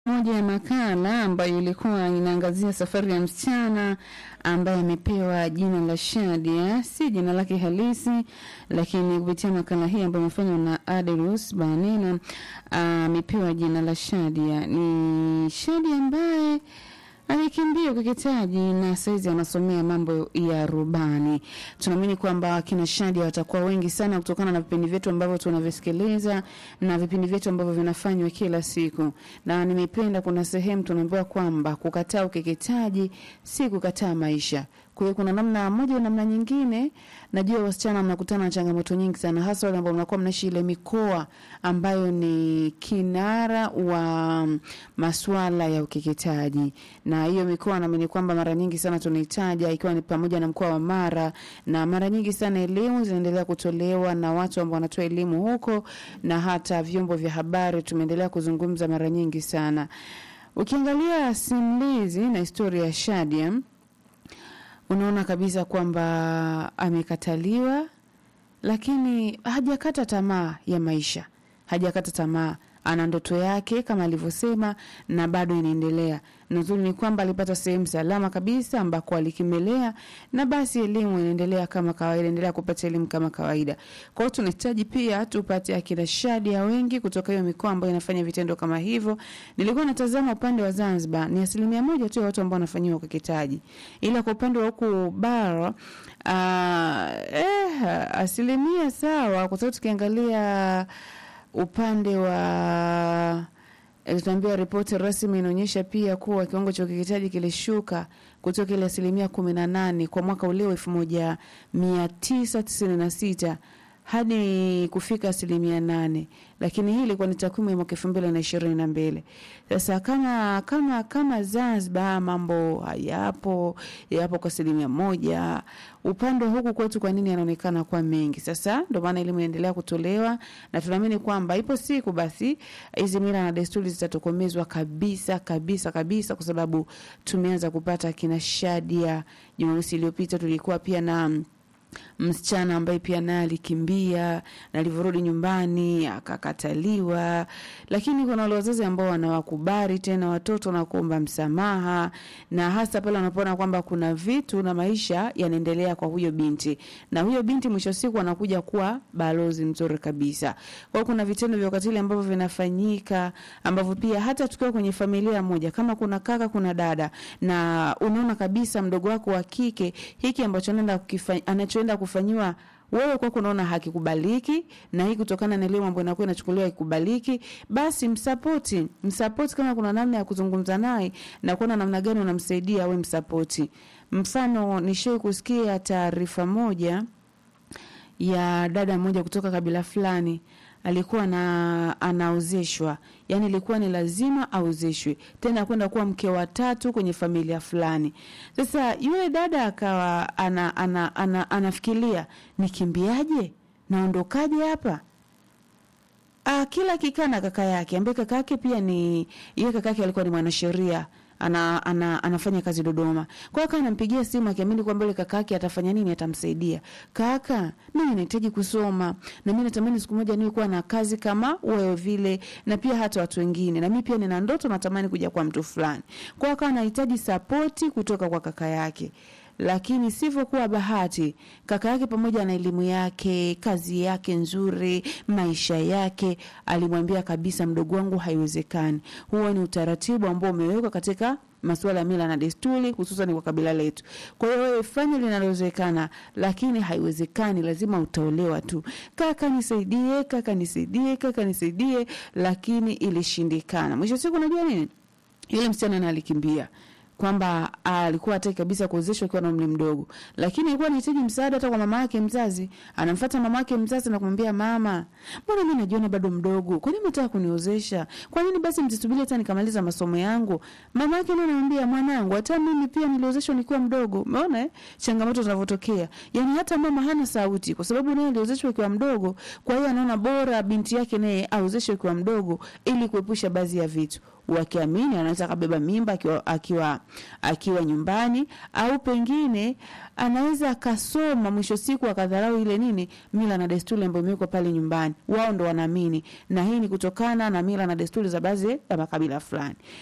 moja ya makala ambayo ilikuwa inaangazia safari ya msichana ambaye amepewa jina la Shadia, si jina lake halisi, lakini kupitia makala hii ambayo imefanywa na Adelus Banena amepewa jina la Shadia. Ni Shadia ambaye alikimbia ukeketaji na saizi anasomea mambo ya rubani. Tunaamini kwamba kina Shadia watakuwa wengi sana kutokana na vipindi vyetu ambavyo tunavisikiliza na vipindi vyetu ambavyo vinafanywa kila siku, na nimependa, kuna sehemu tunaambiwa kwamba kukataa ukeketaji si kukataa maisha. Kwa hiyo kuna namna moja na namna nyingine, najua wasichana mnakutana na changamoto nyingi sana, hasa wale ambao mnakuwa mnaishi ile mikoa ambayo ni kinara wa masuala ya ukeketaji, na hiyo mikoa naamini kwamba mara nyingi sana tunahitaja, ikiwa ni pamoja na mkoa wa Mara, na mara nyingi sana elimu zinaendelea kutolewa na watu ambao wanatoa elimu huko, na hata vyombo vya habari tumeendelea kuzungumza mara nyingi sana. Ukiangalia simulizi na historia ya Shadia unaona kabisa kwamba amekataliwa, lakini hajakata tamaa ya maisha, hajakata tamaa. Ana ndoto yake kama alivyosema, na bado inaendelea. Nzuri ni kwamba alipata sehemu salama kabisa ambako alikimelea, na basi elimu inaendelea kama kawaida, endelea kupata elimu kama kawaida. Kwa hiyo tunahitaji pia tupate akina Shadia wengi kutoka hiyo mikoa ambayo inafanya vitendo kama hivyo. Nilikuwa natazama upande wa Zanzibar, ni asilimia moja tu ya watu ambao wanafanyiwa ukeketaji, ila kwa upande wa huku bara uh, eh, asilimia sawa, kwa sababu tukiangalia upande wa tunaambiwa ripoti rasmi inaonyesha pia kuwa kiwango cha ukeketaji kilishuka kutoka ile asilimia kumi na nane kwa mwaka ulio elfu moja mia tisa tisini na sita hadi kufika asilimia nane, lakini hii ilikuwa ni takwimu ya mwaka elfu mbili na ishirini na mbili. Sasa kama kama kama Zanzibar mambo hayapo yapo kwa asilimia moja, upande wa huku kwetu kwa nini yanaonekana kuwa mengi? Sasa ndio maana elimu inaendelea kutolewa na tunaamini kwamba ipo siku basi hizi mila na desturi zitatokomezwa kabisa kabisa kabisa, kwa sababu tumeanza kupata kina Shadia. Jumamosi iliyopita tulikuwa pia na msichana ambaye pia naye alikimbia na alivyorudi nyumbani akakataliwa, lakini kuna wale wazazi ambao wanawakubali tena watoto na kuomba msamaha, na hasa pale wanapoona kwamba kuna vitu na maisha yanaendelea kwa huyo binti, na huyo binti mwisho wa siku anakuja kuwa balozi mzuri kabisa. Kwa hiyo kuna vitendo vya ukatili ambavyo vinafanyika, ambavyo pia hata tukiwa kwenye familia moja, kama kuna kaka, kuna dada, na unaona kabisa mdogo wako wa kike hiki ambacho anaenda kukifanya anachoenda kufanyiwa wewe kwako unaona hakikubaliki, na hii kutokana na elimu ambayo inakuwa inachukuliwa ikubaliki, basi msapoti, msapoti. Kama kuna namna ya kuzungumza naye na kuona namna gani unamsaidia, we msapoti. Mfano, nishai kusikia taarifa moja ya dada mmoja kutoka kabila fulani alikuwa na anaozeshwa, yani ilikuwa ni lazima aozeshwe, tena kwenda kuwa mke wa tatu kwenye familia fulani. Sasa yule dada akawa ana, ana, ana, anafikiria nikimbiaje, naondokaje hapa? Ah, kila kikaa na kaka yake ambaye kaka yake pia ni yeye, kaka yake alikuwa ni mwanasheria ana, ana, anafanya kazi Dodoma. Kwa hiyo akawa anampigia simu akiamini kwamba yule kaka yake atafanya nini, atamsaidia. Kaka, mimi nahitaji kusoma na mimi natamani siku moja niwe kuwa na kazi kama wewe vile, na pia hata watu wengine, na mimi pia nina ndoto, natamani kuja kwa mtu fulani. Kwa hiyo akawa anahitaji sapoti kutoka kwa kaka yake lakini sivyokuwa bahati, kaka yake pamoja na elimu yake, kazi yake nzuri, maisha yake, alimwambia kabisa, mdogo wangu, haiwezekani. Huo ni utaratibu ambao umewekwa katika masuala ya mila na desturi, hususan kwa kabila letu. Kwa hiyo wewe fanya linalowezekana, lakini haiwezekani, lazima utaolewa tu. Kaka nisaidie, kaka nisaidie, kaka nisaidie, lakini ilishindikana. Mwisho siku, unajua nini, yule msichana na alikimbia kwamba alikuwa hataki kabisa kuozeshwa akiwa na umri mdogo, lakini alikuwa anahitaji msaada hata kwa mama yake mzazi. Anamfuata mama yake mzazi na kumwambia, mama, mbona mimi najiona bado mdogo, kwa nini mtaka kuniozesha? Kwa nini basi msisubiri hata nikamaliza masomo yangu? Mama yake naye anamwambia, mwanangu, hata mimi pia niliozeshwa nikiwa mdogo. Umeona eh, changamoto zinavyotokea. Yani hata mama hana sauti, kwa sababu naye aliozeshwa akiwa mdogo. Kwa hiyo anaona bora binti yake naye aozeshwe akiwa mdogo, ili kuepusha baadhi ya vitu. wakiamini anaweza akabeba mimba akiwa, akiwa, akiwa nyumbani au pengine anaweza akasoma mwisho siku akadharau ile nini mila na desturi ambayo imewekwa pale nyumbani wao ndo wanaamini na hii ni kutokana na mila na desturi za baadhi ya makabila fulani